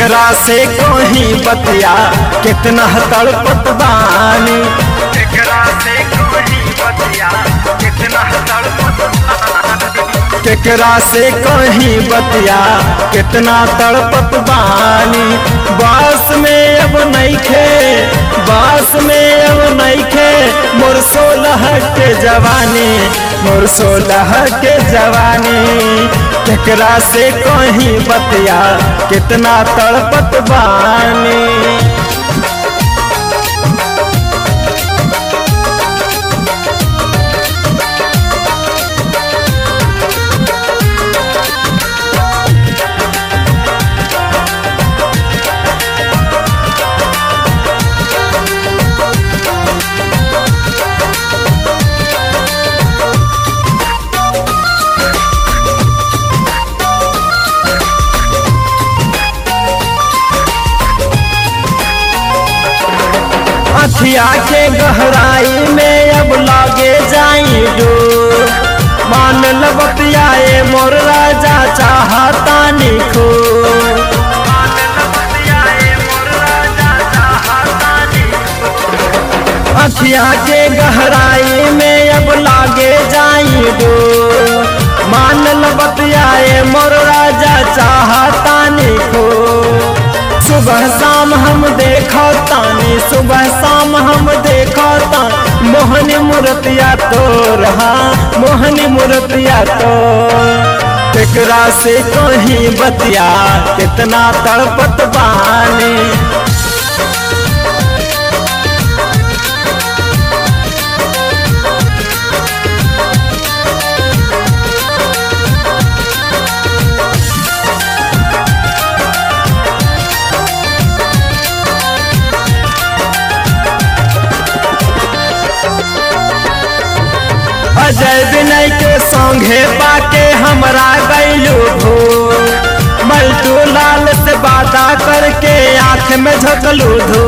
केकरा से कोही बतिया कितना तड़पत बानी केकरा से कोई बतिया कितना तड़पत केकरा से कोही बतिया कितना तड़पत बानी बास में अब नईखे बास में अब नईखे मोर सोलह के जवानी मोर सोलह के जवानी केकरा से कोही बतिया कितना तड़पत बानी अखिया के गहराई में अब लागे जाई डूब मान लबतियाए मोर राजा चाहता निखो अखिया के गहराई में अब लागे जाई डूब मान लबतियाए मोर राजा चाहता निखो सुबह शाम हम देखो तानी सुबह शाम हम देखो तानी मोहनी मूर्तिया तो रहा मोहनी मूर्तिया तो केकरा से कहीं बतिया कितना तड़पत बानी अजय विनय के संगे पाके हमरा गैलू भू मल्टू लाल से बाता करके आंख में झकलू धू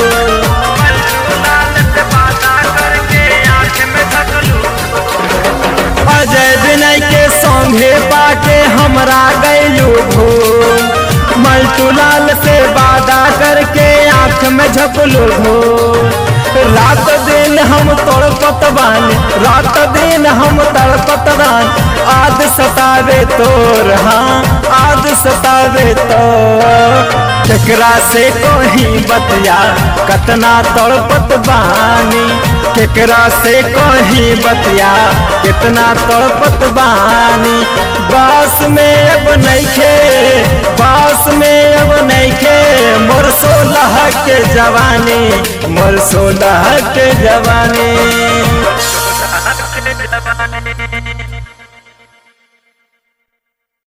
अजय विनय के संगे पाके हमरा गैलू भू मल्टू लाल से वादा करके आंख में झकलू धू रात दिन हम तड़पत बानी रात दिन हम तड़पत बानी आद सतावे तोर हाँ आद सतावे तो केकरा से कोही बतिया कतना तड़पत बानी केकरा से कोही बतिया कितना तड़पत बानी बास में अब नईखे बास में अब नईखे मोर सोलह के जवानी मोर सोलह के जवानी